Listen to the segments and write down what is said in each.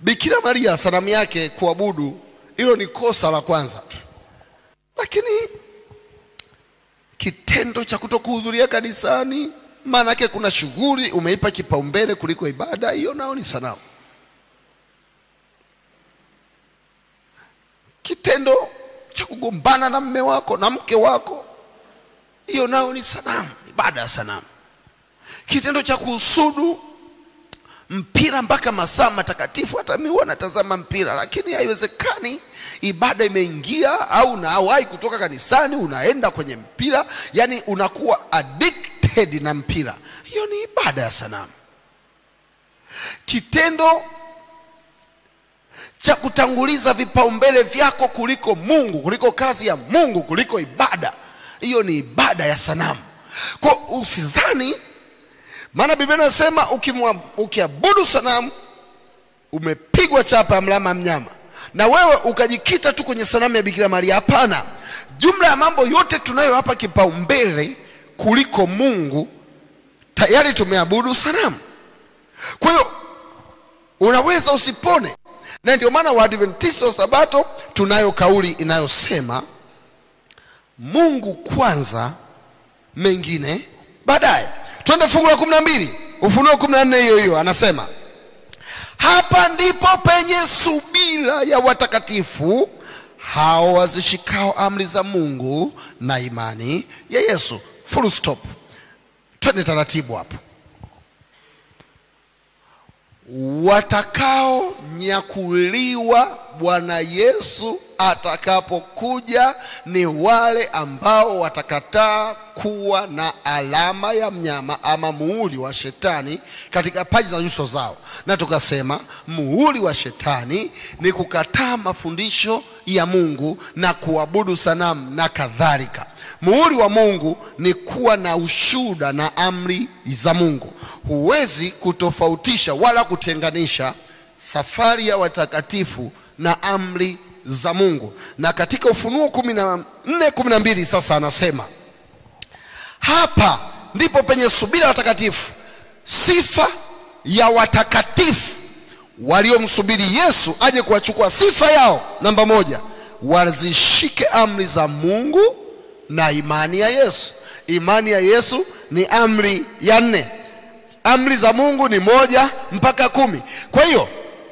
Bikira Maria sanamu yake kuabudu, hilo ni kosa la kwanza, lakini kitendo cha kutokuhudhuria kanisani, maana yake kuna shughuli umeipa kipaumbele kuliko ibada, hiyo nao ni sanamu. Kitendo cha kugombana na mme wako na mke wako, hiyo nao ni sanamu, ibada ya sanamu. Kitendo cha kuhusudu mpira mpaka masaa matakatifu, hata mimi huwa natazama mpira, lakini haiwezekani ibada imeingia au nawahi kutoka kanisani unaenda kwenye mpira, yani unakuwa addicted na mpira, hiyo ni ibada ya sanamu. Kitendo cha kutanguliza vipaumbele vyako kuliko Mungu, kuliko kazi ya Mungu, kuliko ibada, hiyo ni ibada ya sanamu. Kwa usidhani, maana Biblia inasema ukimwa- ukiabudu sanamu umepigwa chapa ya mlama mnyama, na wewe ukajikita tu kwenye sanamu ya Bikira Maria. Hapana, jumla ya mambo yote tunayohapa kipaumbele kuliko Mungu, tayari tumeabudu sanamu. Kwa hiyo unaweza usipone, na ndio maana Waadventista wa Sabato tunayo kauli inayosema Mungu kwanza, mengine baadaye. Twende fungu la kumi na mbili Ufunuo kumi na nne hiyo hiyo, anasema hapa ndipo penye subira ya watakatifu hao wazishikao amri za Mungu na imani ya Yesu. Full stop. Twende taratibu hapo. Watakaonyakuliwa Bwana Yesu atakapokuja ni wale ambao watakataa kuwa na alama ya mnyama ama muhuri wa shetani katika paji za nyuso zao, na tukasema muhuri wa shetani ni kukataa mafundisho ya Mungu na kuabudu sanamu na kadhalika. Muhuri wa Mungu ni kuwa na ushuhuda na amri za Mungu. Huwezi kutofautisha wala kutenganisha safari ya watakatifu na amri za Mungu. Na katika Ufunuo kumi na nne kumi na mbili sasa anasema hapa ndipo penye subira ya watakatifu, sifa ya watakatifu waliomsubiri Yesu aje kuwachukua. Sifa yao namba moja, wazishike amri za Mungu na imani ya Yesu. Imani ya Yesu ni amri ya nne. Amri za Mungu ni moja mpaka kumi. Kwa hiyo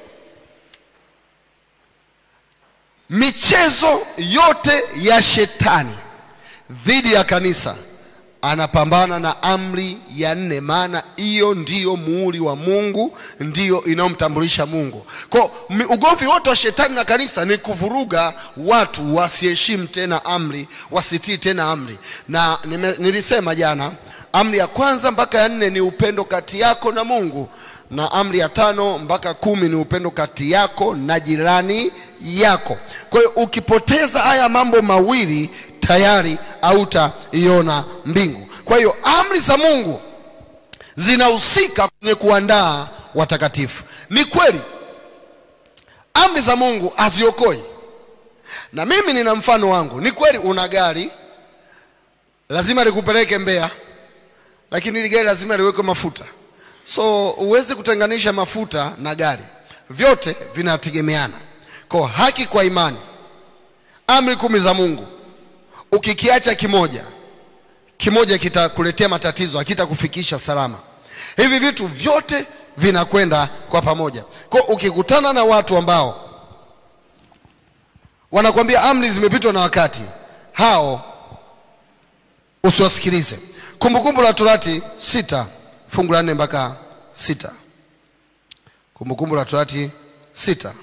michezo yote ya shetani dhidi ya kanisa anapambana na amri ya nne, maana hiyo ndiyo muhuri wa Mungu, ndiyo inayomtambulisha Mungu. Kwa mi- ugomvi wote wa shetani na kanisa ni kuvuruga watu wasiheshimu tena amri, wasitii tena amri. Na nime, nilisema jana, amri ya kwanza mpaka ya nne ni upendo kati yako na Mungu, na amri ya tano mpaka kumi ni upendo kati yako na jirani yako. Kwa hiyo ukipoteza haya mambo mawili tayari hautaiona mbingu. Kwa hiyo amri za Mungu zinahusika kwenye kuandaa watakatifu. Ni kweli amri za Mungu haziokoi, na mimi nina mfano wangu. Ni kweli una gari lazima likupeleke Mbeya, lakini ile gari lazima liwekwe mafuta, so huwezi kutenganisha mafuta na gari, vyote vinategemeana. Kwa haki kwa imani, amri kumi za Mungu ukikiacha kimoja kimoja kitakuletea matatizo, hakitakufikisha salama. Hivi vitu vyote vinakwenda kwa pamoja. Kwa ukikutana na watu ambao wanakwambia amri zimepitwa na wakati, hao usiwasikilize. Kumbukumbu la Torati sita fungu la nne mpaka sita. Kumbukumbu la Torati sita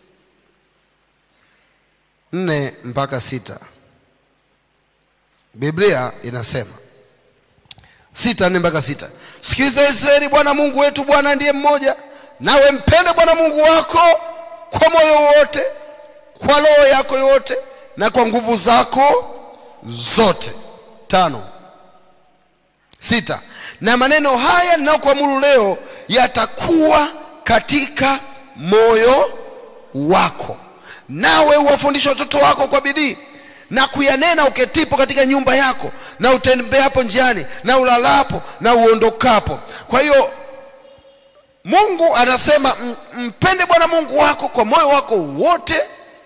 nne mpaka sita. Biblia inasema sita nne mpaka sita. Sikiliza Israeli, Bwana Mungu wetu Bwana ndiye mmoja, nawe mpende Bwana Mungu wako kwa moyo wote, kwa roho yako yote, na kwa nguvu zako zote. Tano sita. Na maneno haya ninayokuamuru leo yatakuwa katika moyo wako, nawe uwafundishe watoto wako kwa bidii na kuyanena uketipo katika nyumba yako na utembeapo njiani na ulalapo na uondokapo. Kwa hiyo mungu anasema "M- mpende bwana mungu wako kwa moyo wako wote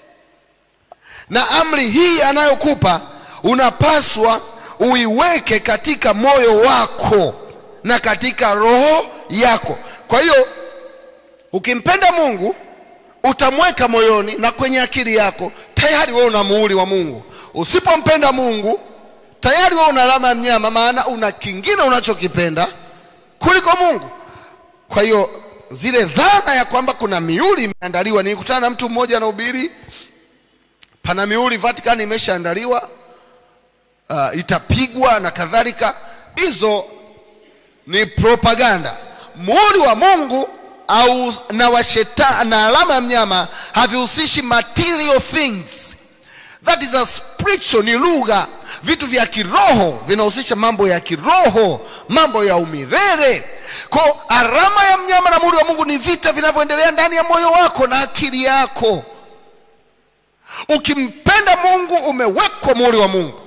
na amri hii anayokupa unapaswa uiweke katika moyo wako na katika roho yako kwa hiyo ukimpenda mungu utamweka moyoni na kwenye akili yako tayari wewe una muhuri wa mungu usipompenda mungu tayari wewe una alama ya mnyama maana una kingine unachokipenda kuliko mungu kwa hiyo zile dhana ya kwamba kuna miuli imeandaliwa nilikutana na mtu mmoja anahubiri pana miuli vatican imeshaandaliwa uh, itapigwa na kadhalika hizo ni propaganda muhuri wa mungu au na wa shetani na alama ya mnyama havihusishi material things that is a spiritual ni lugha vitu vya kiroho vinahusisha mambo ya kiroho mambo ya umirere ko alama ya mnyama na muhuri wa mungu ni vita vinavyoendelea ndani ya moyo wako na akili yako ukimpenda mungu umewekwa muhuri wa mungu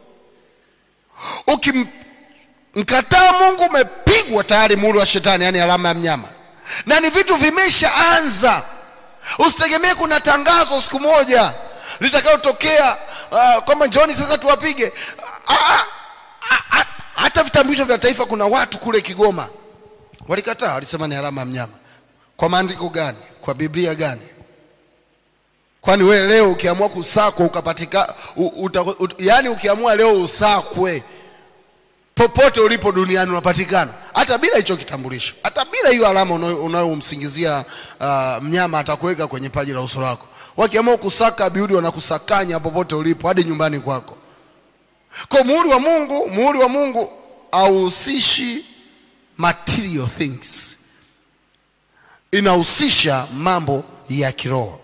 ukimkataa mungu umepigwa tayari muhuri wa shetani yani alama ya mnyama na ni vitu vimeshaanza usitegemee kuna tangazo siku moja litakayotokea uh, kwamba njoni sasa tuwapige Ah, ah, ah, ah, hata vitambulisho vya taifa kuna watu kule kigoma walikataa walisema ni alama ya mnyama kwa maandiko gani kwa biblia gani kwani wewe leo ukiamua kusakwa ukapatika u, uta, ut, yani ukiamua leo usakwe popote ulipo duniani unapatikana hata bila hicho kitambulisho hata bila hiyo alama unayo- unayomsingizia uh, mnyama atakuweka kwenye paji la uso lako wakiamua kusaka biudi wanakusakanya popote ulipo hadi nyumbani kwako kwa muhuri wa mungu muhuri wa mungu hauhusishi material things inahusisha mambo ya kiroho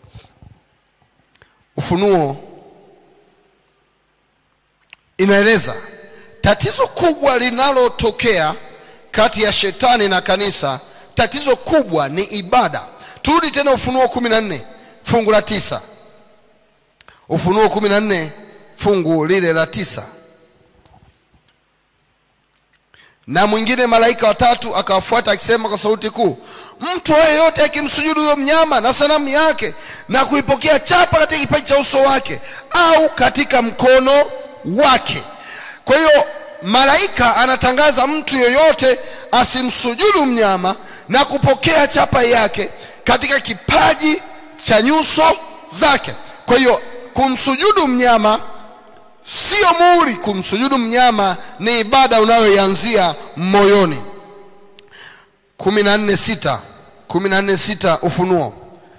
ufunuo inaeleza tatizo kubwa linalotokea kati ya shetani na kanisa tatizo kubwa ni ibada turudi tena ufunuo kumi na nne fungu la tisa ufunuo kumi na nne fungu lile la tisa na mwingine malaika watatu akawafuata akisema kwa sauti kuu mtu yeyote akimsujudu huyo mnyama na sanamu yake na kuipokea chapa katika kipaji cha uso wake au katika mkono wake kwa hiyo malaika anatangaza mtu yeyote asimsujudu mnyama na kupokea chapa yake katika kipaji cha nyuso zake kwa hiyo kumsujudu mnyama sio muhuri kumsujudu mnyama ni ibada unayoianzia moyoni kumi na nne sita kumi na nne sita ufunuo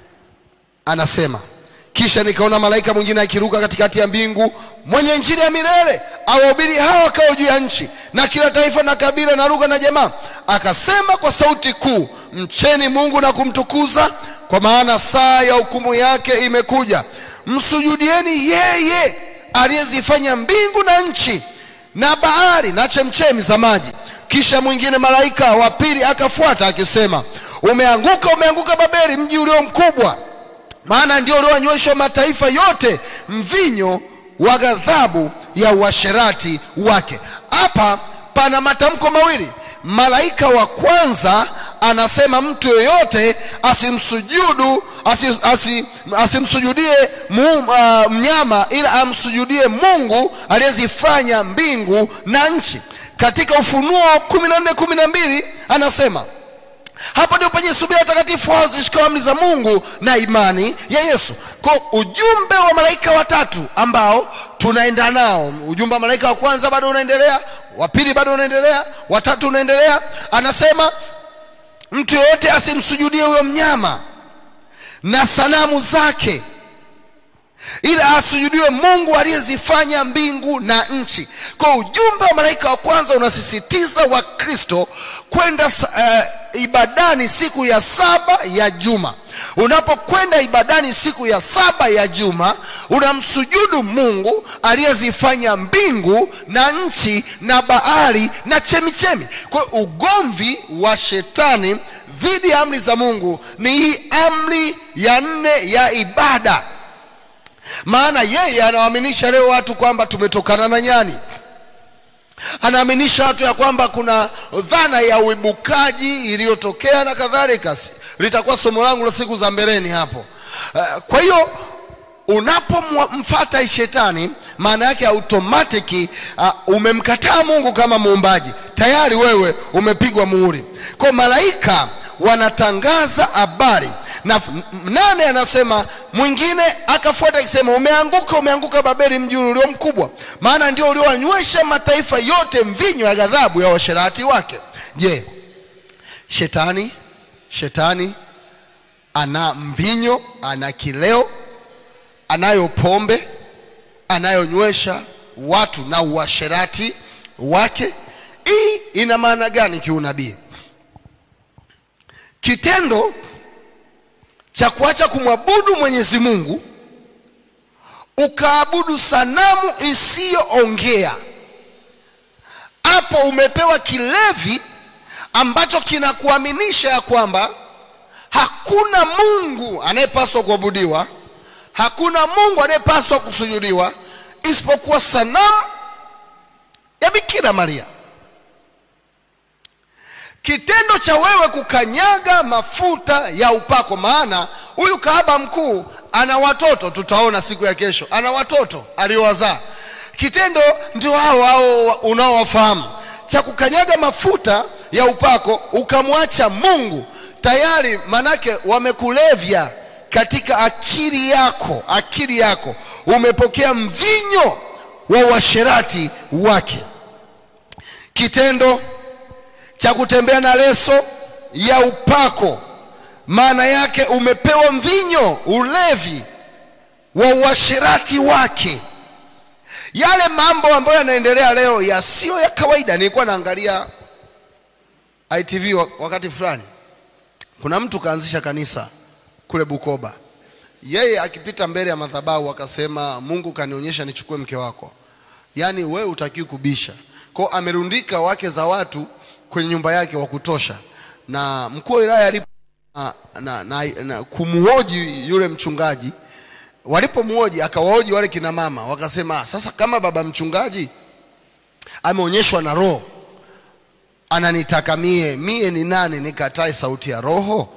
anasema kisha nikaona malaika mwingine akiruka katikati ya mbingu mwenye injili ya milele awahubiri hawa wakao juu ya nchi na kila taifa na kabila na lugha na jamaa akasema kwa sauti kuu mcheni mungu na kumtukuza kwa maana saa ya hukumu yake imekuja msujudieni yeye aliyezifanya mbingu na nchi na bahari na chemchemi za maji kisha mwingine malaika wa pili akafuata akisema umeanguka umeanguka babeli mji ulio mkubwa maana ndio uliowanyweshwa mataifa yote mvinyo wa ghadhabu ya uasherati wake hapa pana matamko mawili malaika wa kwanza anasema mtu yoyote asimsujudu asi, asi, asimsujudie mu, uh, mnyama ila amsujudie mungu aliyezifanya mbingu na nchi katika ufunuo 14 12 anasema hapo ndio penye subira takatifu hao zishikao amri za mungu na imani ya yesu kwa ujumbe wa malaika watatu ambao tunaenda nao ujumbe wa malaika wa kwanza bado unaendelea wa pili bado unaendelea watatu unaendelea anasema mtu yeyote asimsujudie huyo mnyama na sanamu zake ila asujudiwe mungu aliyezifanya mbingu na nchi kwa ujumbe wa malaika wa kwanza unasisitiza wakristo kwenda uh, ibadani siku ya saba ya juma unapokwenda ibadani siku ya saba ya juma unamsujudu mungu aliyezifanya mbingu na nchi na bahari na chemichemi kwa hiyo ugomvi wa shetani dhidi ya amri za mungu ni hii amri ya nne ya ibada maana yeye anawaaminisha leo watu kwamba tumetokana na nyani anaaminisha watu ya kwamba kuna dhana ya uibukaji iliyotokea na kadhalika Si- litakuwa somo langu la siku za mbeleni hapo Eh, kwa hiyo unapomfata shetani maana yake automatic uh, umemkataa mungu kama muumbaji tayari wewe umepigwa muhuri kwa malaika wanatangaza habari na f- m- nane anasema mwingine akafuata akisema umeanguka umeanguka babeli mji ulio mkubwa maana ndio uliowanywesha mataifa yote mvinyo ya ghadhabu ya washerati wake je shetani shetani ana mvinyo ana kileo anayo pombe anayonywesha watu na uasherati wake hii ina maana gani kiunabii kitendo cha kuacha kumwabudu mwenyezi mungu ukaabudu sanamu isiyoongea hapo umepewa kilevi ambacho kinakuaminisha ya kwamba hakuna mungu anayepaswa kuabudiwa hakuna mungu anayepaswa kusujudiwa isipokuwa sanamu ya bikira maria kitendo cha wewe kukanyaga mafuta ya upako maana huyu kahaba mkuu ana watoto tutaona siku ya kesho ana watoto aliowazaa kitendo ndio hao hao unaowafahamu cha kukanyaga mafuta ya upako ukamwacha mungu tayari manake wamekulevya katika akili yako akili yako umepokea mvinyo wa uasherati wake kitendo cha kutembea na leso ya upako maana yake umepewa mvinyo ulevi wa uasherati wake yale mambo ambayo yanaendelea leo yasiyo ya kawaida nilikuwa naangalia itv wa- wakati fulani kuna mtu kaanzisha kanisa kule bukoba yeye akipita mbele ya madhabahu akasema mungu kanionyesha nichukue mke wako yaani wewe utakiwi kubisha kwao amerundika wake za watu kwenye nyumba yake wa kutosha na mkuu wa wilaya alipo na, na, na, na kumhoji yule mchungaji walipomhoji akawahoji wale kina mama wakasema "Ah, sasa kama baba mchungaji ameonyeshwa na roho ananitaka mie mie ni nani nikatae sauti ya roho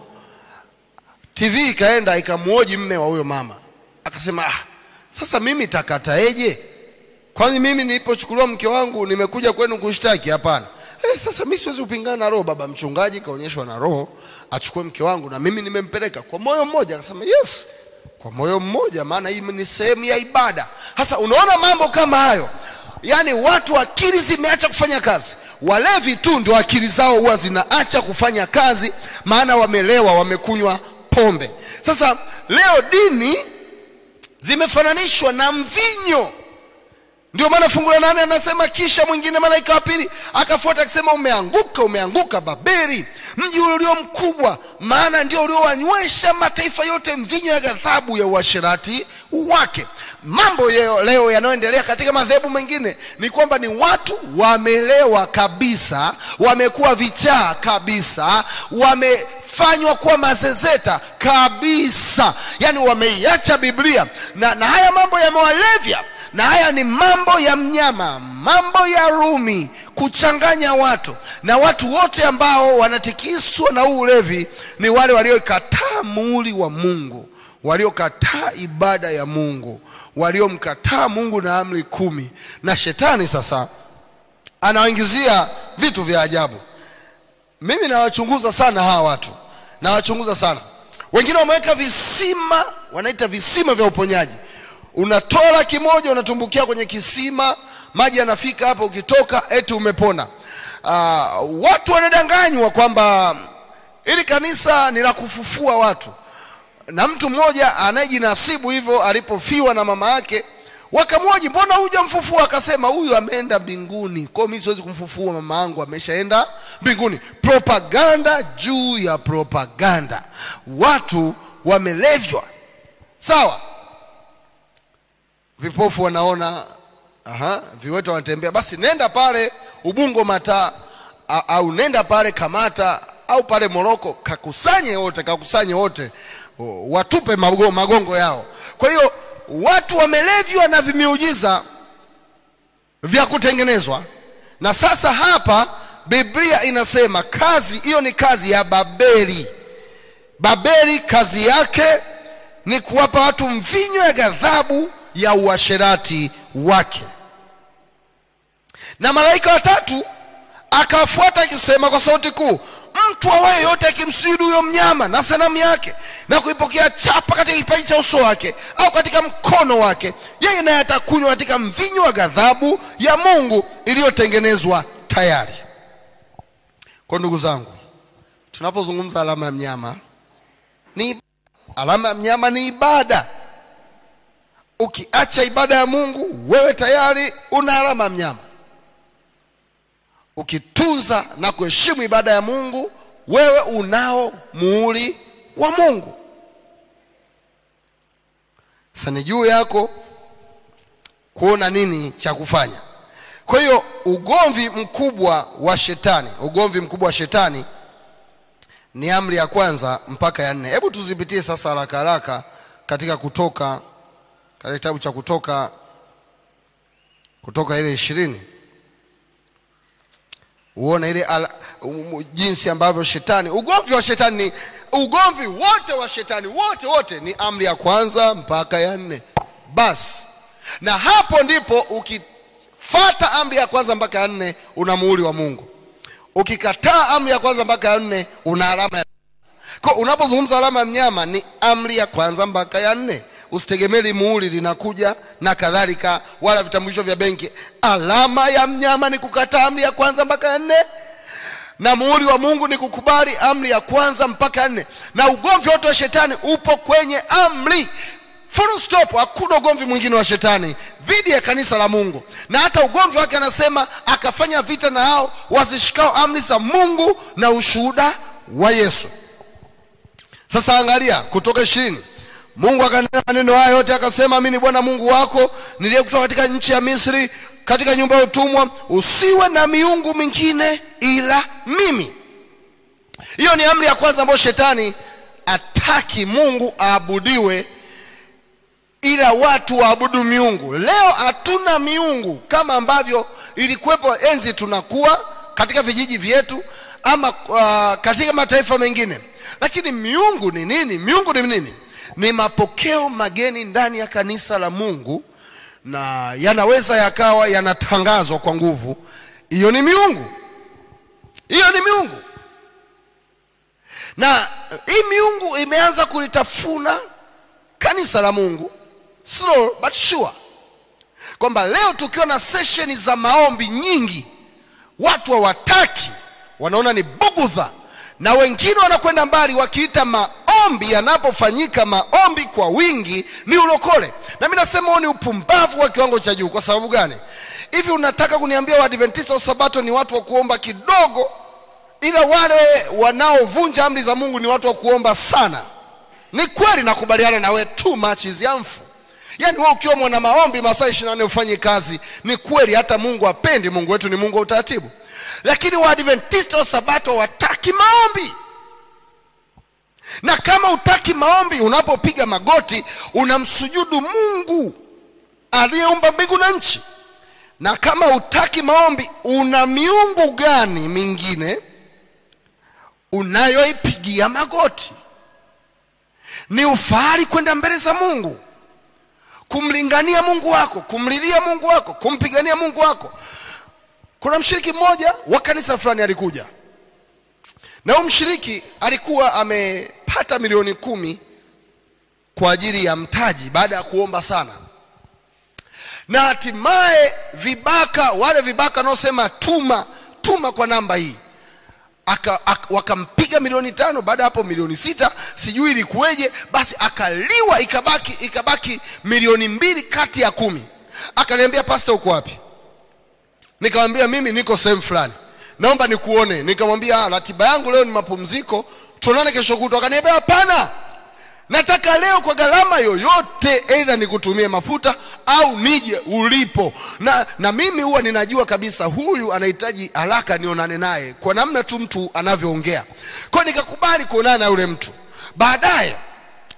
tv ikaenda ikamwoji mme wa huyo mama akasema ah, sasa mimi takataeje kwani mimi nilipochukuliwa mke wangu nimekuja kwenu kushtaki hapana eh, sasa mi siwezi kupingana na roho baba mchungaji kaonyeshwa na roho achukue mke wangu na mimi nimempeleka kwa moyo mmoja akasema yes kwa moyo mmoja maana hii ni sehemu ya ibada sasa unaona mambo kama hayo yaani watu akili zimeacha kufanya kazi walevi tu ndio akili zao huwa zinaacha kufanya kazi maana wamelewa wamekunywa pombe sasa leo dini zimefananishwa na mvinyo ndio maana fungu la nane anasema kisha mwingine malaika wa pili akafuata akisema umeanguka umeanguka babeli mji ulio mkubwa maana ndio uliowanywesha mataifa yote mvinyo ya ghadhabu ya uasherati wake mambo yeo, leo yanayoendelea katika madhehebu mengine ni kwamba ni watu wamelewa kabisa wamekuwa vichaa kabisa wamefanywa kuwa mazezeta kabisa yaani wameiacha biblia na, na haya mambo yamewalevya na haya ni mambo ya mnyama mambo ya rumi kuchanganya watu na watu wote ambao wanatikiswa na huu ulevi ni wale waliokataa muuli wa mungu waliokataa ibada ya mungu waliomkataa mungu na amri kumi na shetani sasa anawaingizia vitu vya ajabu mimi nawachunguza sana hawa watu nawachunguza sana wengine wameweka visima wanaita visima vya uponyaji unatoa laki moja unatumbukia kwenye kisima maji yanafika hapo ukitoka eti umepona uh, watu wanadanganywa kwamba ili kanisa ni la kufufua watu na mtu mmoja anayejinasibu hivyo alipofiwa na mama yake wakamwoji mbona huja mfufua akasema huyu ameenda mbinguni kwao mi siwezi kumfufua mama yangu ameshaenda mbinguni propaganda juu ya propaganda watu wamelevywa sawa vipofu wanaona aha, viwete wanatembea basi nenda pale ubungo mataa a- au nenda pale kamata au pale moroko kakusanye wote kakusanye wote o, watupe mago- magongo yao kwa hiyo watu wamelevywa na vimiujiza vya kutengenezwa na sasa hapa biblia inasema kazi hiyo ni kazi ya babeli babeli kazi yake ni kuwapa watu mvinyo ya ghadhabu ya uasherati wake na malaika watatu akafuata akisema kwa sauti kuu mtu awaye yote akimsujudu huyo mnyama na sanamu yake na kuipokea chapa katika kipaji cha uso wake au katika mkono wake yeye naye atakunywa katika mvinyo wa ghadhabu ya mungu iliyotengenezwa tayari kwa ndugu zangu tunapozungumza alama ya mnyama ni alama ya mnyama ni ibada ukiacha ibada ya mungu wewe tayari una alama ya mnyama ukitunza na kuheshimu ibada ya mungu wewe unao muhuri wa mungu sasa ni juu yako kuona nini cha kufanya kwa hiyo ugomvi mkubwa wa shetani ugomvi mkubwa wa shetani ni amri ya kwanza mpaka ya nne hebu tuzipitie sasa haraka haraka katika kutoka katika kitabu cha kutoka kutoka ile ishirini uone ile ala, um, jinsi ambavyo shetani ugomvi wa shetani ni ugomvi wote wa shetani wote wote ni amri ya kwanza mpaka ya nne basi na hapo ndipo ukifata amri ya kwanza mpaka ya nne una muhuri wa mungu ukikataa amri ya kwanza mpaka ya nne una alama ya kwa unapozungumza alama ya mnyama ni amri ya kwanza mpaka ya nne usitegemee muhuri linakuja na kadhalika wala vitambulisho vya benki alama ya mnyama ni kukataa amri ya kwanza mpaka ya nne na muhuri wa mungu ni kukubali amri ya kwanza mpaka ya nne na ugomvi wote wa shetani upo kwenye amri full stop hakuna ugomvi mwingine wa shetani dhidi ya kanisa la mungu na hata ugomvi wake anasema akafanya vita na hao wazishikao amri za mungu na ushuhuda wa yesu sasa angalia kutoka ishirini mungu akanena maneno haya yote akasema mi ni bwana mungu wako niliyekutoka katika nchi ya misri katika nyumba ya utumwa usiwe na miungu mingine ila mimi hiyo ni amri ya kwanza ambayo shetani ataki mungu aabudiwe ila watu waabudu miungu leo hatuna miungu kama ambavyo ilikuwepo enzi tunakuwa katika vijiji vyetu ama uh, katika mataifa mengine lakini miungu ni nini miungu ni nini ni mapokeo mageni ndani ya kanisa la mungu na yanaweza yakawa yanatangazwa kwa nguvu hiyo ni miungu hiyo ni miungu na hii miungu imeanza kulitafuna kanisa la mungu slow but sure kwamba leo tukiwa na sesheni za maombi nyingi watu hawataki wanaona ni bugudha na wengine wanakwenda mbali wakiita maombi yanapofanyika maombi kwa wingi ni ulokole na mi nasema huo ni upumbavu wa kiwango cha juu kwa sababu gani hivi unataka kuniambia waadventista wa sabato ni watu wa kuomba kidogo ila wale wanaovunja amri za mungu ni watu wa kuomba sana ni kweli nakubaliana na we too much is harmful yaani wewe ukiwa mwana maombi masaa ishiri nane ufanye kazi ni kweli hata mungu apendi mungu wetu ni mungu wa utaratibu lakini waadventista wa sabato wataki maombi na kama utaki maombi unapopiga magoti unamsujudu mungu aliyeumba mbingu na nchi na kama utaki maombi una miungu gani mingine unayoipigia magoti ni ufahari kwenda mbele za mungu kumlingania mungu wako kumlilia mungu wako kumpigania mungu wako kuna mshiriki mmoja wa kanisa fulani alikuja na huyu mshiriki alikuwa amepata milioni kumi kwa ajili ya mtaji baada ya kuomba sana na hatimaye vibaka wale vibaka wanaosema tuma tuma kwa namba hii aka, aka, wakampiga milioni tano baada ya hapo milioni sita sijui ilikuweje basi akaliwa ikabaki ikabaki milioni mbili kati ya kumi akaniambia pasta uko wapi nikamwambia mimi niko sehemu fulani naomba nikuone nikamwambia ratiba yangu leo ni mapumziko tuonane kesho kutwa akaniambia hapana nataka leo kwa gharama yoyote eidha nikutumie mafuta au nije ulipo na, na mimi huwa ninajua kabisa huyu anahitaji haraka nionane naye kwa namna tu mtu anavyoongea kwao nikakubali kuonana na yule mtu baadaye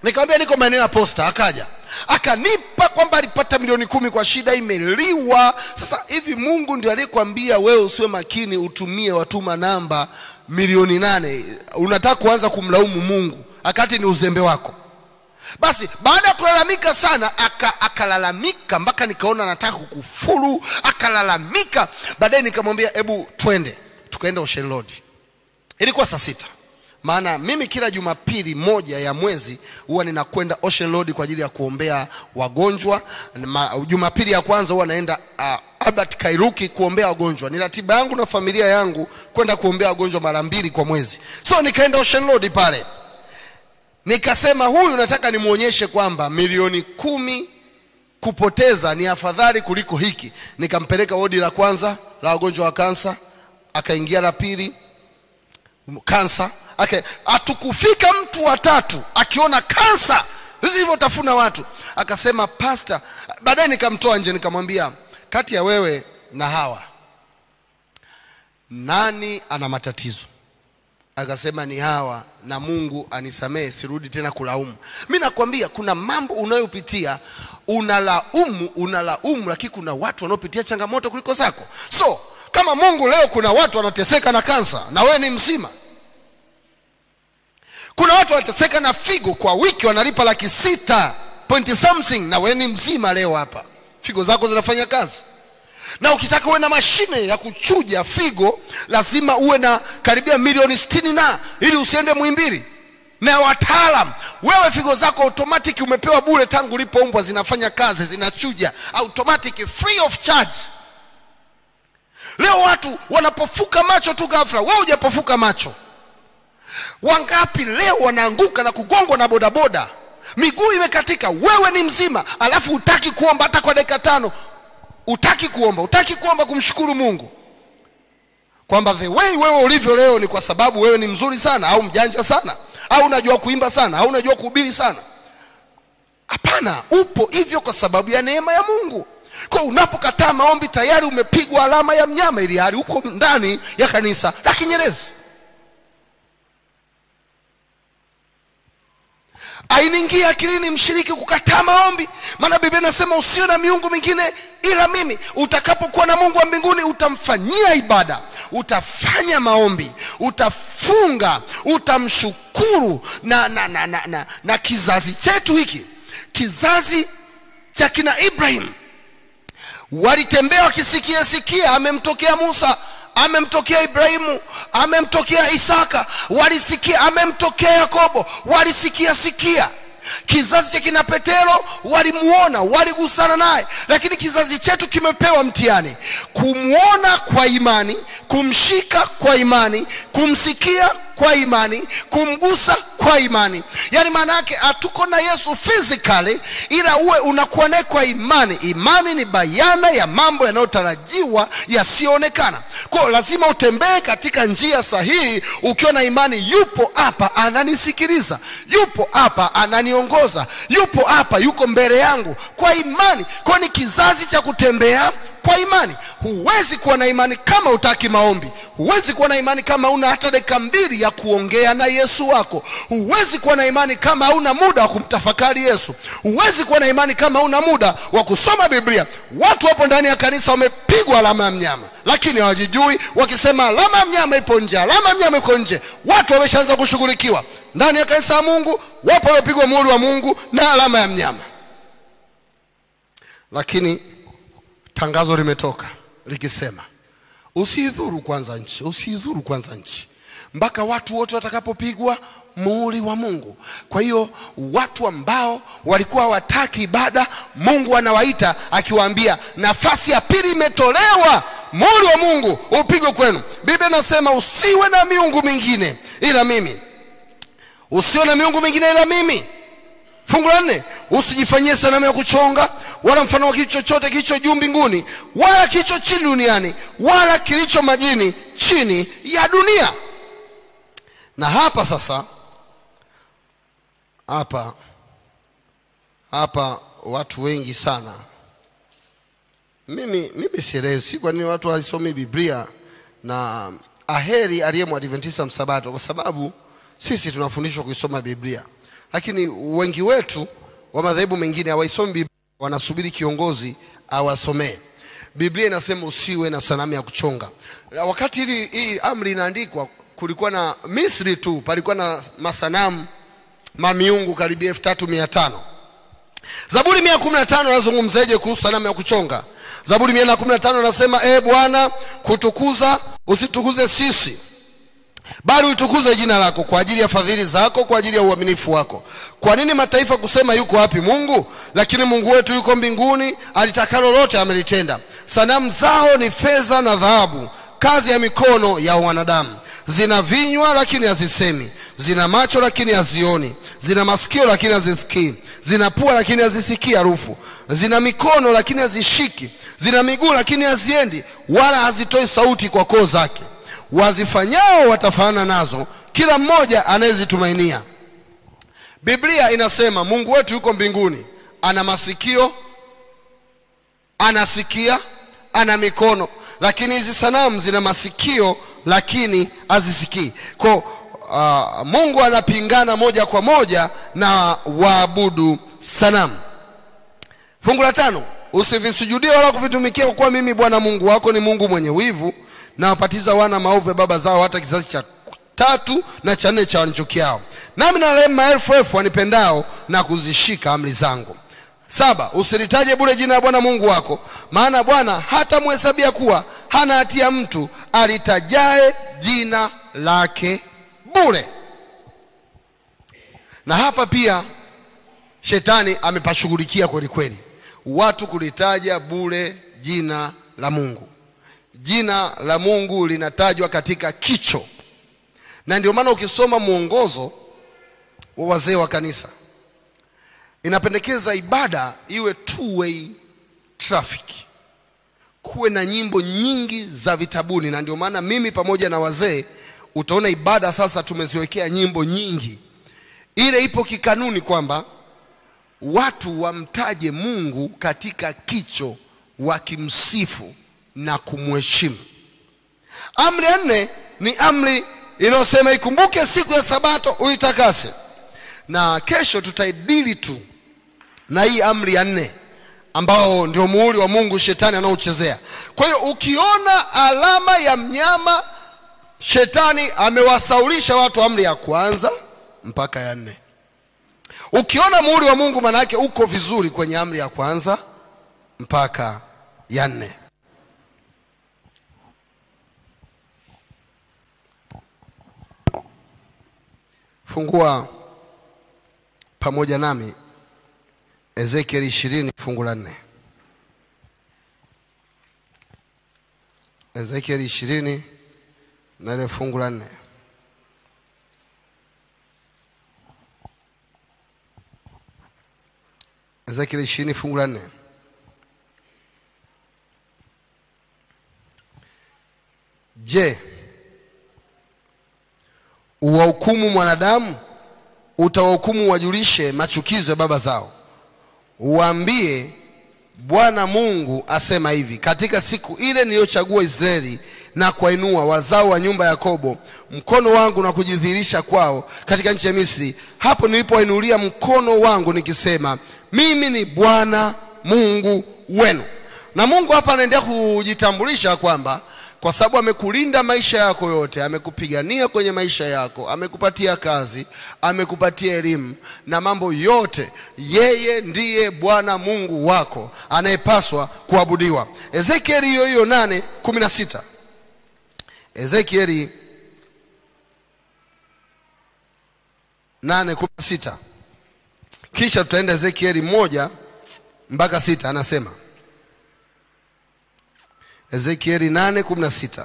nikamwambia niko maeneo ya posta akaja akanipa kwamba alipata milioni kumi kwa shida imeliwa sasa hivi mungu ndio aliyekwambia wewe usiwe makini utumie watuma namba milioni nane unataka kuanza kumlaumu mungu akati ni uzembe wako basi baada ya kulalamika sana aka, akalalamika mpaka nikaona nataka kukufuru akalalamika baadaye nikamwambia hebu twende tukaenda ocean road ilikuwa saa sita maana mimi kila jumapili moja ya mwezi huwa ninakwenda ocean road kwa ajili ya kuombea wagonjwa Ma, jumapili ya kwanza huwa naenda uh, albert kairuki kuombea wagonjwa ni ratiba yangu na familia yangu kwenda kuombea wagonjwa mara mbili kwa mwezi so nikaenda ocean road pale nikasema huyu nataka nimwonyeshe kwamba milioni kumi kupoteza ni afadhali kuliko hiki nikampeleka wodi la kwanza la wagonjwa wa kansa akaingia la pili kansa okay. atukufika mtu wa tatu akiona kansa zilivyotafuna watu akasema pasta baadaye nikamtoa nje nikamwambia kati ya wewe na hawa nani ana matatizo akasema ni hawa na mungu anisamehe sirudi tena kulaumu mi nakwambia kuna mambo unayopitia unalaumu unalaumu lakini kuna watu wanaopitia changamoto kuliko zako so kama mungu leo kuna watu wanateseka na kansa na wewe ni mzima kuna watu wanateseka na figo kwa wiki wanalipa laki sita point something na wewe ni mzima leo hapa figo zako zinafanya kazi na ukitaka uwe na mashine ya kuchuja figo lazima uwe na karibia milioni sitini na ili usiende mwimbili na wataalam wewe figo zako automatic umepewa bure tangu ulipoumbwa zinafanya kazi zinachuja automatic free of charge leo watu wanapofuka macho tu ghafla wewe hujapofuka macho wangapi leo wanaanguka na kugongwa na bodaboda miguu imekatika wewe ni mzima alafu utaki kuomba hata kwa dakika tano utaki kuomba utaki kuomba kumshukuru mungu kwamba the way wewe ulivyo leo ni kwa sababu wewe ni mzuri sana au mjanja sana au unajua kuimba sana au unajua kuhubiri sana hapana upo hivyo kwa sababu ya neema ya mungu kwa unapokataa maombi tayari umepigwa alama ya mnyama ili hali huko ndani ya kanisa la kinyerezi ainiingia akilini mshiriki kukataa maombi maana biblia inasema usio na miungu mingine ila mimi utakapokuwa na mungu wa mbinguni utamfanyia ibada utafanya maombi utafunga utamshukuru na, na, na, na, na, na kizazi chetu hiki kizazi cha kina ibrahim walitembea wakisikia sikia amemtokea musa amemtokea ibrahimu amemtokea isaka walisikia amemtokea yakobo walisikia sikia kizazi cha kina petero walimuona waligusana naye lakini kizazi chetu kimepewa mtihani kumwona kwa imani kumshika kwa imani kumsikia kwa imani kumgusa kwa imani yaani maana yake hatuko na yesu physically ila uwe unakuwa naye kwa imani imani ni bayana ya mambo yanayotarajiwa yasiyoonekana kwao lazima utembee katika njia sahihi ukiwa na imani yupo hapa ananisikiliza yupo hapa ananiongoza yupo hapa yuko mbele yangu kwa imani kwao ni kizazi cha kutembea kwa imani huwezi kuwa na imani kama utaki maombi huwezi kuwa na imani kama una hata dakika mbili ya kuongea na yesu wako huwezi kuwa na imani kama hauna muda wa kumtafakari yesu huwezi kuwa na imani kama hauna muda wa kusoma biblia watu wapo ndani ya kanisa wamepigwa alama ya mnyama lakini hawajijui wakisema alama ya mnyama ipo nje alama ya mnyama iko nje watu wameshaanza kushughulikiwa ndani ya kanisa la mungu wapo waliopigwa muhuri wa mungu na alama ya mnyama lakini tangazo limetoka likisema usiidhuru kwanza nchi usiidhuru kwanza nchi mpaka watu wote watakapopigwa muhuri wa mungu kwa hiyo watu ambao walikuwa wataki ibada mungu anawaita akiwaambia nafasi ya pili imetolewa muhuri wa mungu upigwe kwenu biblia inasema usiwe na miungu mingine ila mimi usiwe na miungu mingine ila mimi fungu la nne usijifanyie sanamu ya kuchonga wala mfano wa kitu chochote kilicho juu mbinguni wala kilicho chini duniani wala kilicho majini chini ya dunia na hapa sasa hapa hapa watu wengi sana mimi mimi sielewi si kwa nini watu haisomi biblia na aheri aliye mwadventista msabato kwa sababu sisi tunafundishwa kuisoma biblia lakini wengi wetu wa madhehebu mengine hawaisomi Biblia, wanasubiri kiongozi awasomee. Biblia inasema usiwe na sanamu ya kuchonga. Na wakati hili hii amri inaandikwa, kulikuwa na Misri tu palikuwa na masanamu mamiungu karibia elfu tatu mia tano. Zaburi mia kumi na tano anazungumzeje kuhusu sanamu ya kuchonga? Zaburi mia na kumi na tano anasema e Bwana, kutukuza usitukuze sisi bali uitukuze jina lako kwa ajili ya fadhili zako, kwa ajili ya uaminifu wako. Kwa nini mataifa kusema yuko wapi Mungu? Lakini Mungu wetu yuko mbinguni, alitakalo lote amelitenda. Sanamu zao ni fedha na dhahabu, kazi ya mikono ya wanadamu. Zina vinywa lakini hazisemi, zina macho lakini hazioni, zina masikio lakini hazisikii, zina pua lakini hazisikii harufu, zina mikono lakini hazishiki, zina miguu lakini haziendi, wala hazitoi sauti kwa koo zake wazifanyao watafanana nazo, kila mmoja anayezitumainia. Biblia inasema Mungu wetu yuko mbinguni, ana masikio, anasikia, ana mikono, lakini hizi sanamu zina masikio lakini hazisikii. Kwa uh, Mungu anapingana moja kwa moja na waabudu sanamu. Fungu la tano, usivisujudie wala kuvitumikia, kwa kuwa mimi Bwana Mungu wako ni Mungu mwenye wivu na wapatiza wana maovu ya baba zao hata kizazi cha tatu na cha nne cha wanichukiao, nami narehemu maelfu elfu wanipendao na kuzishika amri zangu. Saba, usilitaje bure jina la Bwana Mungu wako, maana Bwana hatamhesabia kuwa hana hatia mtu alitajae jina lake bure. Na hapa pia shetani amepashughulikia kweli kweli, watu kulitaja bure jina la Mungu. Jina la Mungu linatajwa katika kicho, na ndio maana ukisoma mwongozo wa wazee wa kanisa inapendekeza ibada iwe two way traffic, kuwe na nyimbo nyingi za vitabuni, na ndio maana mimi pamoja na wazee utaona ibada sasa tumeziwekea nyimbo nyingi. Ile ipo kikanuni kwamba watu wamtaje Mungu katika kicho, wakimsifu na kumheshimu. Amri ya nne ni amri inayosema ikumbuke siku ya Sabato uitakase, na kesho tutaidili tu na hii amri ya nne ambao ndio muhuri wa Mungu shetani anaochezea. Kwa hiyo ukiona alama ya mnyama, shetani amewasaulisha watu amri ya kwanza mpaka ya nne. Ukiona muhuri wa Mungu, maana yake uko vizuri kwenye amri ya kwanza mpaka ya nne. Fungua pamoja nami Ezekieli ishirini fungu la nne. Ezekieli ishirini na ile fungu la nne. Ezekieli ishirini fungu la nne. Je, uwahukumu mwanadamu? Utawahukumu wajulishe machukizo ya baba zao, uwaambie Bwana Mungu asema hivi, katika siku ile niliyochagua Israeli na kuwainua wazao wa nyumba ya Yakobo mkono wangu na kujidhihirisha kwao katika nchi ya Misri, hapo nilipowainulia mkono wangu nikisema, mimi ni Bwana Mungu wenu. Na Mungu hapa anaendelea kujitambulisha kwamba kwa sababu amekulinda maisha yako yote, amekupigania kwenye maisha yako, amekupatia kazi, amekupatia elimu na mambo yote, yeye ndiye Bwana Mungu wako anayepaswa kuabudiwa. Ezekieli hiyo hiyo nane kumi na sita Ezekieli nane kumi na sita kisha tutaenda Ezekieli moja mpaka sita anasema Ezekieli 8:16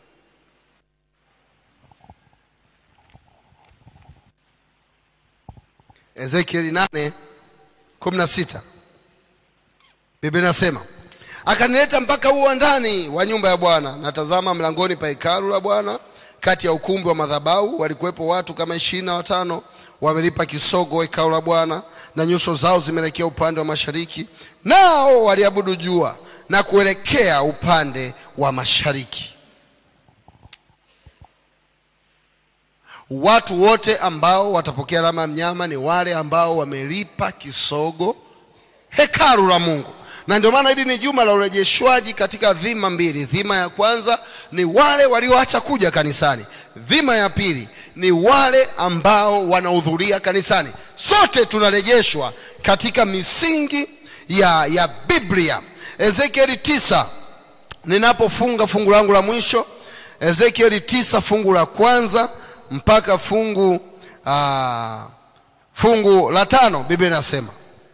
Ezekieli 8:16 Biblia inasema akanileta mpaka uwandani wa nyumba ya Bwana, na tazama, mlangoni pa hekalu la Bwana, kati ya ukumbi wa madhabahu, walikuwepo watu kama ishirini na watano wamelipa kisogo hekalu la Bwana, na nyuso zao zimeelekea upande wa mashariki, nao waliabudu jua na kuelekea upande wa mashariki. watu wote ambao watapokea alama ya mnyama ni wale ambao wamelipa kisogo hekalu la mungu na ndio maana hili ni juma la urejeshwaji katika dhima mbili dhima ya kwanza ni wale walioacha kuja kanisani dhima ya pili ni wale ambao wanahudhuria kanisani sote tunarejeshwa katika misingi ya, ya biblia ezekieli tisa ninapofunga fungu langu la mwisho ezekieli tisa fungu la kwanza mpaka fungu aa, fungu la tano biblia inasema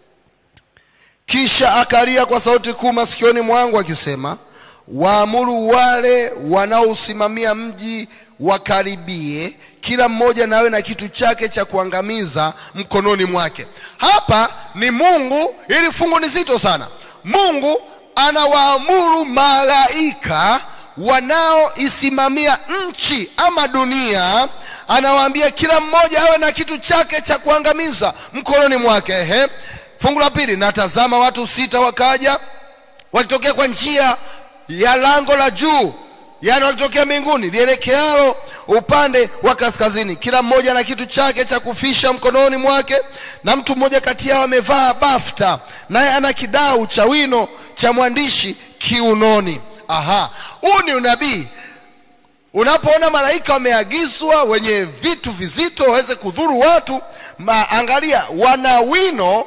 kisha akalia kwa sauti kuu masikioni mwangu akisema waamuru wale wanaosimamia mji wakaribie kila mmoja nawe na kitu chake cha kuangamiza mkononi mwake hapa ni mungu ili fungu ni zito sana mungu anawaamuru malaika wanaoisimamia nchi ama dunia anawaambia kila mmoja awe na kitu chake cha kuangamiza mkononi mwake ehe fungu la pili natazama watu sita wakaja wakitokea kwa njia ya lango la juu yaani wakitokea mbinguni lielekealo upande wa kaskazini kila mmoja na kitu chake cha kufisha mkononi mwake na mtu mmoja kati yao amevaa bafta naye ana kidau cha wino cha mwandishi kiunoni aha huu ni unabii unapoona malaika wameagizwa wenye vitu vizito waweze kudhuru watu ma, angalia wana wino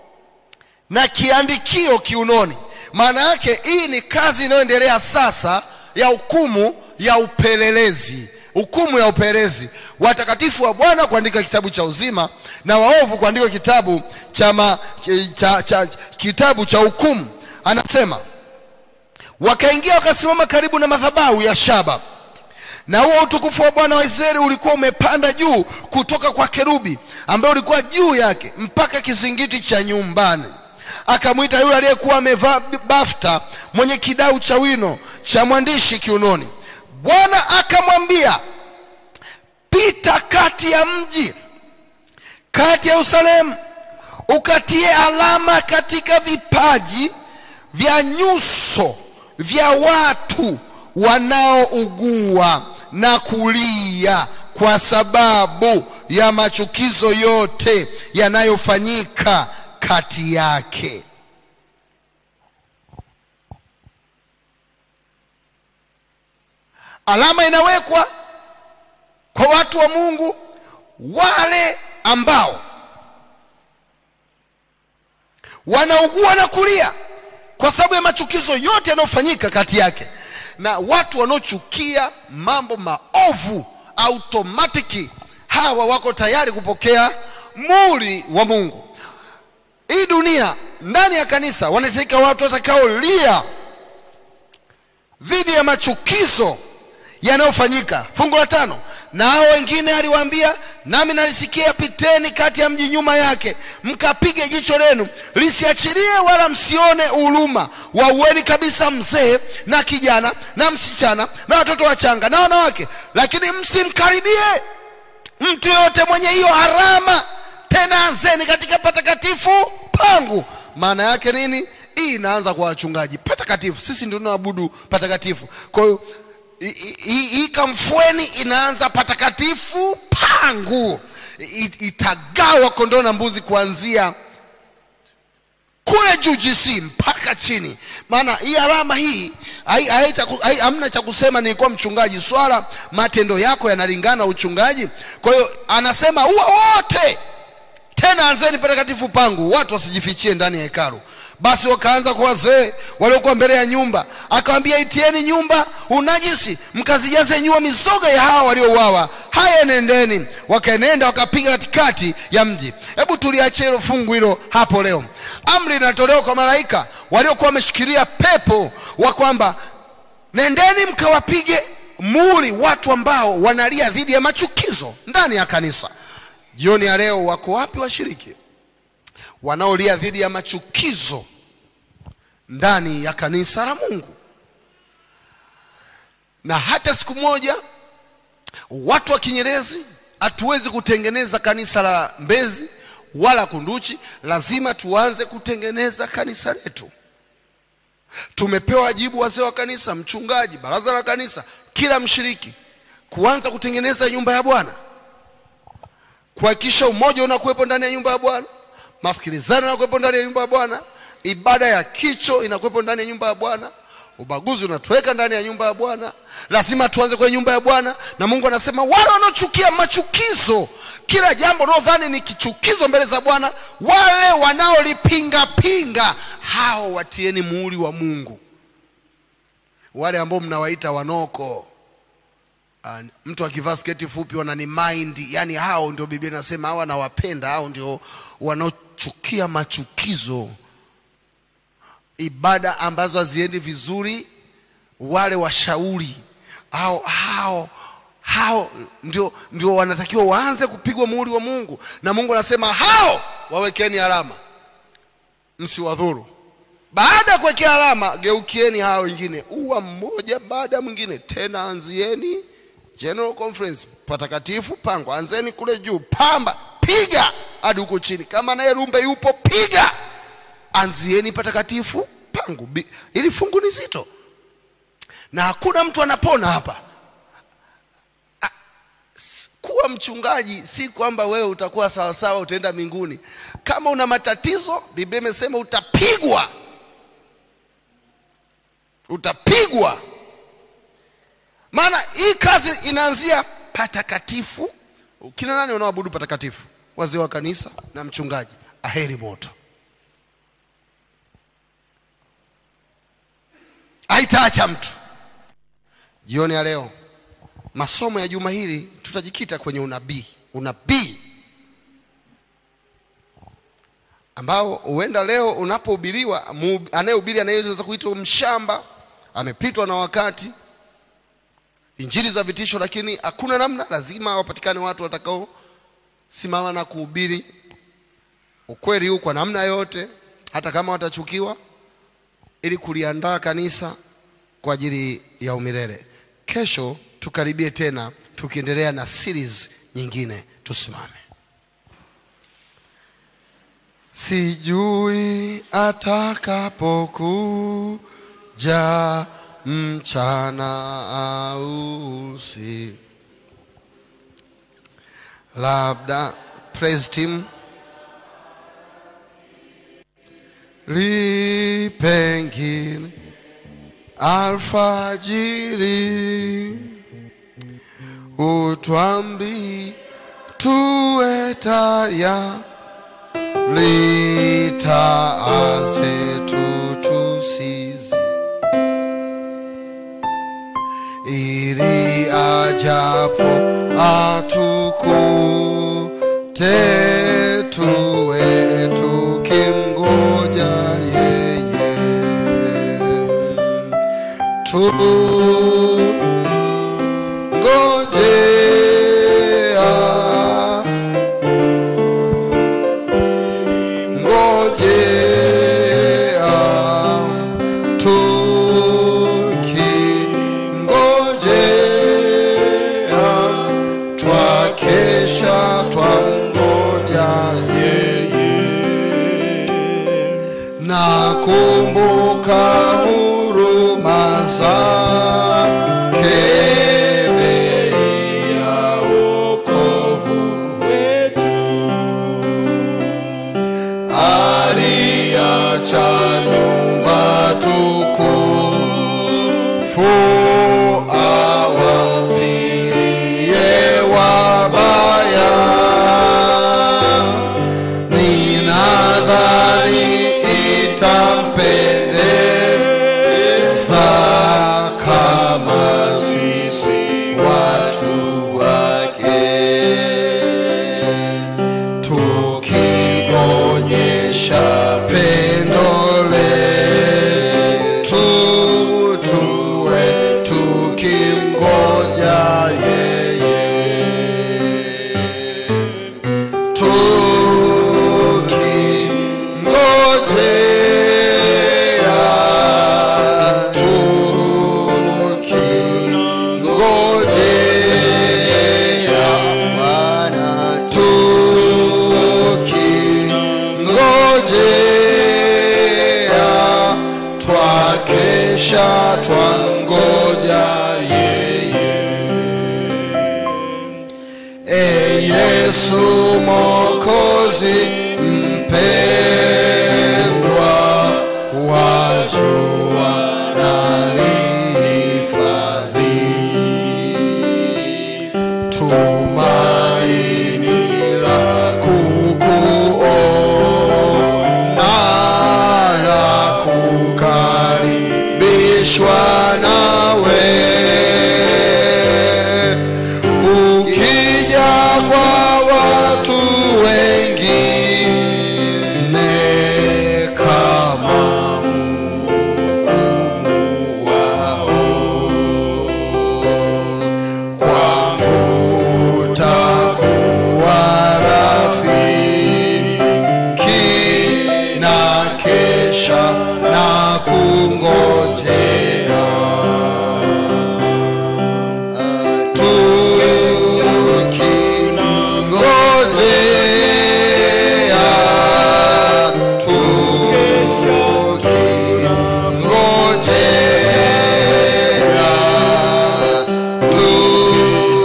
na kiandikio kiunoni maana yake hii ni kazi inayoendelea sasa ya hukumu ya upelelezi hukumu ya upelelezi watakatifu wa bwana kuandika kitabu cha uzima na waovu kuandika kitabu cha, ma, cha, cha, kitabu cha hukumu anasema wakaingia wakasimama karibu na madhabahu ya shaba na huo utukufu wa bwana wa israeli ulikuwa umepanda juu kutoka kwa kerubi ambaye ulikuwa juu yake mpaka kizingiti cha nyumbani akamwita yule aliyekuwa amevaa bafta mwenye kidau cha wino cha mwandishi kiunoni bwana akamwambia pita kati ya mji kati ya yerusalemu ukatie alama katika vipaji vya nyuso vya watu wanaougua na kulia kwa sababu ya machukizo yote yanayofanyika kati yake alama inawekwa kwa watu wa mungu wale ambao wanaugua na kulia kwa sababu ya machukizo yote yanayofanyika kati yake na watu wanaochukia mambo maovu automatiki hawa wako tayari kupokea muri wa mungu hii dunia ndani ya kanisa wanahitajika watu watakaolia dhidi ya machukizo yanayofanyika fungu la tano na hao wengine aliwaambia nami nalisikia piteni kati ya mji nyuma yake mkapige jicho lenu lisiachilie wala msione huruma waueni kabisa mzee na kijana na msichana na watoto wachanga na wanawake lakini msimkaribie mtu yoyote mwenye hiyo harama tena anzeni katika patakatifu pangu maana yake nini hii inaanza kwa wachungaji patakatifu sisi ndio tunaabudu patakatifu kwa hiyo hii kamfweni inaanza patakatifu pangu itagawa kondoo na mbuzi kuanzia kule juu GC mpaka chini maana hii alama hii hamna cha kusema nilikuwa mchungaji swala matendo yako yanalingana uchungaji kwa hiyo anasema huwa wote tena anzeni patakatifu pangu watu wasijifichie ndani ya hekalu basi wakaanza kwa wazee waliokuwa mbele ya nyumba akawambia itieni nyumba unajisi mkazijaze nyua mizoga ya hawa waliouawa haya nendeni wakaenenda wakapiga katikati ya mji hebu tuliachie hilo fungu hilo hapo leo amri inatolewa kwa malaika waliokuwa wameshikilia pepo wa kwamba nendeni mkawapige muli watu ambao wanalia dhidi ya machukizo ndani ya kanisa jioni ya leo wako wapi washiriki wanaolia dhidi ya machukizo ndani ya kanisa la mungu na hata siku moja watu wa kinyerezi hatuwezi kutengeneza kanisa la mbezi wala kunduchi lazima tuanze kutengeneza kanisa letu tumepewa wajibu wazee wa kanisa mchungaji baraza la kanisa kila mshiriki kuanza kutengeneza nyumba ya bwana kuhakikisha umoja unakuwepo ndani ya nyumba ya bwana masikilizano yanakuwepo ndani ya nyumba ya bwana ibada ya kicho inakuwepo ndani ya nyumba ya bwana ubaguzi unatuweka ndani ya nyumba ya bwana lazima tuanze kwenye nyumba ya bwana na mungu anasema wale wanaochukia machukizo kila jambo unaodhani ni kichukizo mbele za bwana wale wanaolipingapinga hao watieni muhuri wa mungu wale ambao mnawaita wanoko Ah, mtu akivaa sketi fupi wanani mind yani hao ndio biblia inasema hao anawapenda hao ndio wanaochukia machukizo ibada ambazo haziendi vizuri wale washauri hao hao hao ndio, ndio wanatakiwa waanze kupigwa muhuri wa mungu na mungu anasema hao wawekeni alama msiwadhuru baada ya kuwekea alama geukieni hao wengine uwa mmoja baada ya mwingine tena anzieni general conference patakatifu pango anzeni kule juu pamba piga hadi huko chini kama naye rumbe yupo piga anzieni patakatifu pangu Bi- hili fungu ni zito na hakuna mtu anapona hapa A- s- kuwa mchungaji si kwamba wewe utakuwa sawasawa utaenda mbinguni kama una matatizo biblia imesema utapigwa utapigwa maana hii kazi inaanzia patakatifu kina nani wanaoabudu patakatifu wazee wa kanisa na mchungaji aheri moto haitaacha mtu jioni ya leo masomo ya juma hili tutajikita kwenye unabii unabii ambao huenda leo unapohubiriwa mu- anayehubiri anayeweza kuitwa mshamba amepitwa na wakati injili za vitisho lakini hakuna namna lazima wapatikane watu watakao simama na kuhubiri ukweli huu kwa namna yote hata kama watachukiwa ili kuliandaa kanisa kwa ajili ya umilele kesho tukaribie tena tukiendelea na series nyingine tusimame sijui atakapokuja mchana au usiku labda praise team lipengine alfajiri utwambi tuwe taya litaaze tutusizi ili ajapo atukute tuwe tukimgoja yeye tu ngojea ngojea tukingojea twakesha twamgoja yeye nakumbuka huruma zake bei ya wokovu wetu aliacha nyumba tukufu awafirie wabaya ninadhani itampendeza kama sisi watu wake tukionyesha pendo letu tuwe tukimgoja yeye tukingojea tukingojea Bwana tukingojea twakesha twangoja yeye e Yesu Yesu Mwokozi mpendwa, wajua nalihifadhi tumaini la kukuona la kukaribishwa nawe ukija kwa watu wengine kama mhukumu wao kwangu takuwa rafiki na kesha na kungojea tukingojea tukingojea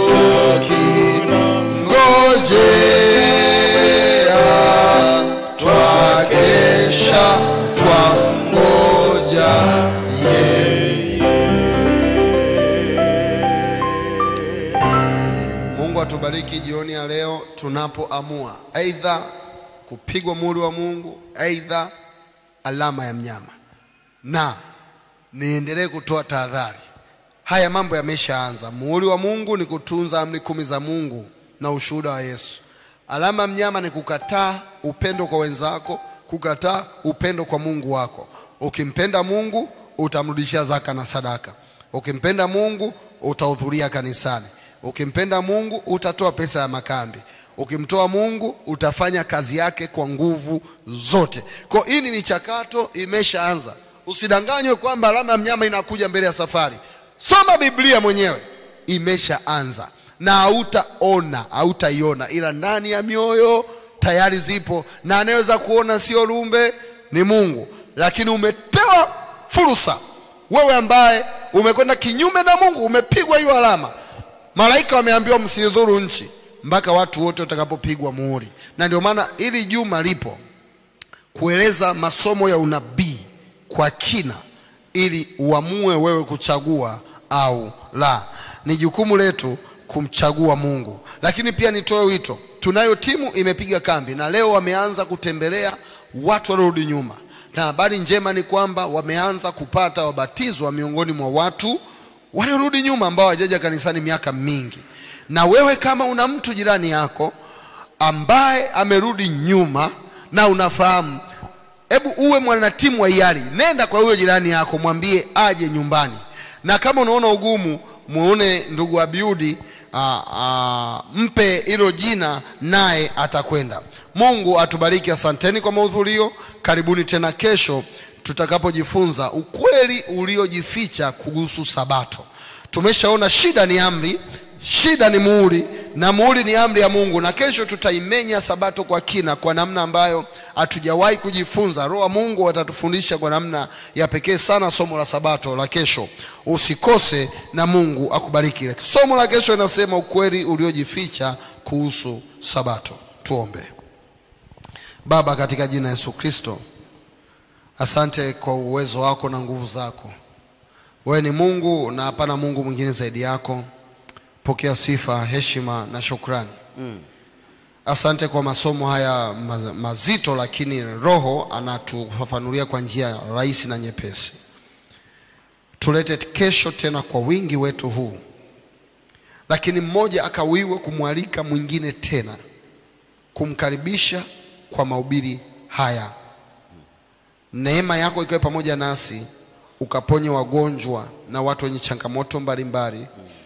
tukingojea twakesha twangoja yeye mungu atubariki jioni ya leo tunapoamua aidha kupigwa muhuri wa mungu aidha alama ya mnyama na niendelee kutoa tahadhari haya mambo yameshaanza muhuri wa mungu ni kutunza amri kumi za mungu na ushuhuda wa yesu alama ya mnyama ni kukataa upendo kwa wenzako kukataa upendo kwa mungu wako ukimpenda mungu utamrudishia zaka na sadaka ukimpenda mungu utahudhuria kanisani ukimpenda mungu utatoa pesa ya makambi ukimtoa mungu utafanya kazi yake kwa nguvu zote kwa hii ni michakato imeshaanza usidanganywe kwamba alama ya mnyama inakuja mbele ya safari soma biblia mwenyewe imeshaanza na hautaona hautaiona ila ndani ya mioyo tayari zipo na anayeweza kuona sio lumbe ni mungu lakini umepewa fursa wewe ambaye umekwenda kinyume na mungu umepigwa hiyo alama malaika wameambiwa msidhuru nchi mpaka watu wote watakapopigwa muhuri na ndio maana ili juma lipo kueleza masomo ya unabii kwa kina ili uamue wewe kuchagua au la ni jukumu letu kumchagua mungu lakini pia nitoe wito tunayo timu imepiga kambi na leo wameanza kutembelea watu waliorudi nyuma na habari njema ni kwamba wameanza kupata wabatizwa miongoni mwa watu waliorudi nyuma ambao hawajaja kanisani miaka mingi na wewe kama una mtu jirani yako ambaye amerudi nyuma na unafahamu hebu uwe mwanatimu wa hiari nenda kwa huyo jirani yako mwambie aje nyumbani na kama unaona ugumu muone ndugu abiudi aa, aa, mpe hilo jina naye atakwenda mungu atubariki asanteni kwa mahudhurio karibuni tena kesho tutakapojifunza ukweli uliojificha kuhusu sabato tumeshaona shida ni amri shida ni muhuri na muhuri ni amri ya mungu na kesho tutaimenya sabato kwa kina kwa namna ambayo hatujawahi kujifunza roho wa mungu atatufundisha kwa namna ya pekee sana somo la sabato la kesho usikose na mungu akubariki somo la kesho inasema ukweli uliojificha kuhusu sabato tuombe baba katika jina la yesu kristo asante kwa uwezo wako na nguvu zako wewe ni mungu na hapana mungu mwingine zaidi yako pokea sifa heshima na shukrani mm. asante kwa masomo haya ma- mazito lakini roho anatufafanulia kwa njia rahisi na nyepesi tulete kesho tena kwa wingi wetu huu lakini mmoja akawiwe kumwalika mwingine tena kumkaribisha kwa mahubiri haya neema yako ikiwe pamoja nasi ukaponye wagonjwa na watu wenye changamoto mbalimbali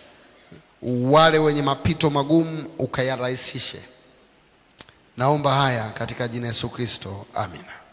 wale wenye mapito magumu ukayarahisishe naomba haya katika jina Yesu Kristo amina